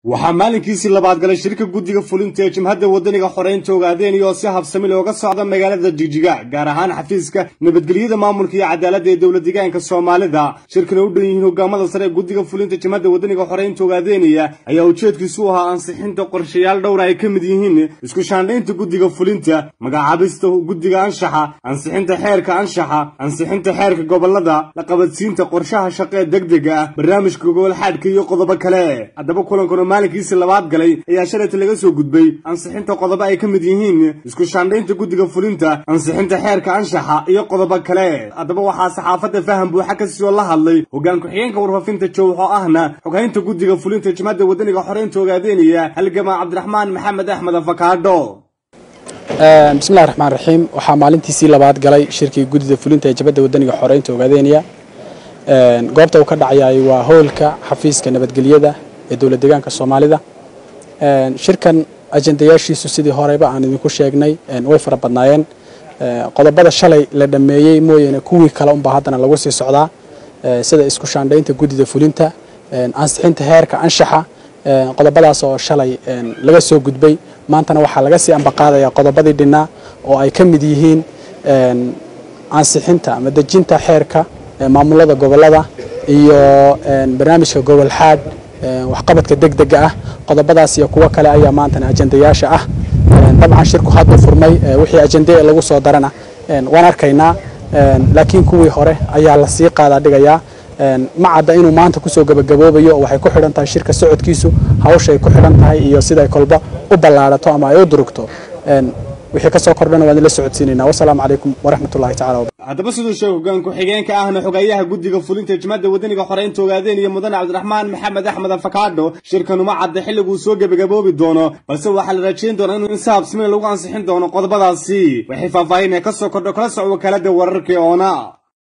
waxaa maalinkiisii labaad galay shirka guddiga fulinta ee jimhadda waddaniga xoreynta ogaadeen oo si habsami looga socda magaalada jijiga gaar ahaan xafiiska nabadgelyada maamulka iyo cadaaladda ee dowlad deegaanka soomaalida shirkana u dhan yihiin hogaamada sare ee guddiga fulinta jimhadda waddaniga xoreynta ogaadeeniya ayaa ujeedkiisu u ahaa ansixinta qorshayaal dhowra ay ka mid yihiin isku shaandhaynta guddiga fulinta magacaabista guddiga anshaxa ansixinta xeerka anshaxa ansixinta xeerka gobolada la qabadsiinta qorshaha shaqee degdega ah barnaamijka gobolxaadhka iyo qodobo kale haddaba kulankuna maalinkiisii labaad galay ayaa shalayta laga soo gudbay ansixinta qodobo ay ka mid yihiin isku shaandhaynta guddiga fulinta ansixinta xeerka anshaxa iyo qodobo kale haddaba waxaa saxaafadda faham buuxa ka sii oo la hadlay hoggaan ku-xigeenka warfaafinta jowxo ahna xoghaynta guddiga fulinta jimhadda waddaniga xoreynta ogaadeeniya halgamaa cabdiraxmaan maxamed axmed afakaadho bismillahi raxmaan raxiim waxaa maalintiisii labaad galay shirkii guddida fulinta ee jabadda waddaniga xoreynta ogaadeeniya goobta uu ka dhacayay waa howlka xafiiska nabadgelyada ee dowlad deegaanka soomaalida shirkan ajendayaashiisu sidii horeyba aan idinku sheegnay way fara badnaayeen qodobada shalay la dhammeeyey mooyaane kuwii kale unbaa haddana lagu sii socdaa sida isku shaandhaynta guddida fulinta ansixinta heerka anshaxa qodobadaas oo shalay laga soo gudbay maantana waxaa laga sii ambaqaadaya qodobadii dhinnaa oo ay ka mid yihiin ansixinta ama dejinta xeerka maamulada gobolada iyo barnaamijka gobolxaad waxqabadka degdega ah qodobadaas iyo kuwo kale ayaa maantana ajendayaasha ah dabcan shirku hadda furmay wixii ajende lagu soo darana waan arkaynaa laakiin kuwii hore ayaa lasii qaadaa dhigayaa ma cadda inuu maanta kusoo gabagaboobayo waxay ku xidhan tahay shirka socodkiisu hawshay ku xidhan tahay iyo siday kolba u ballaadhato ama ay u durugto wixii kasoo kordhana waan ila socodsiinayna wasalaamu calaykum waraxmatullahi tacala haddaba siduu sheeg hoggaan ku-xigeenka ahna xogayaha guddiga fulinta jimhadda waddaniga xoreynta ogaadeen iyo mudane cabdiraxmaan maxamed axmed afakaadho shirkanuma cadda xilliguu soo gebagaboobi doono balse waxaa la rajayn doonaa inuu in si habsmina lagu ansixin doono qodobadaasi waxay faahfaahin ee ka soo kordho kala soc wakaalada wararkii oona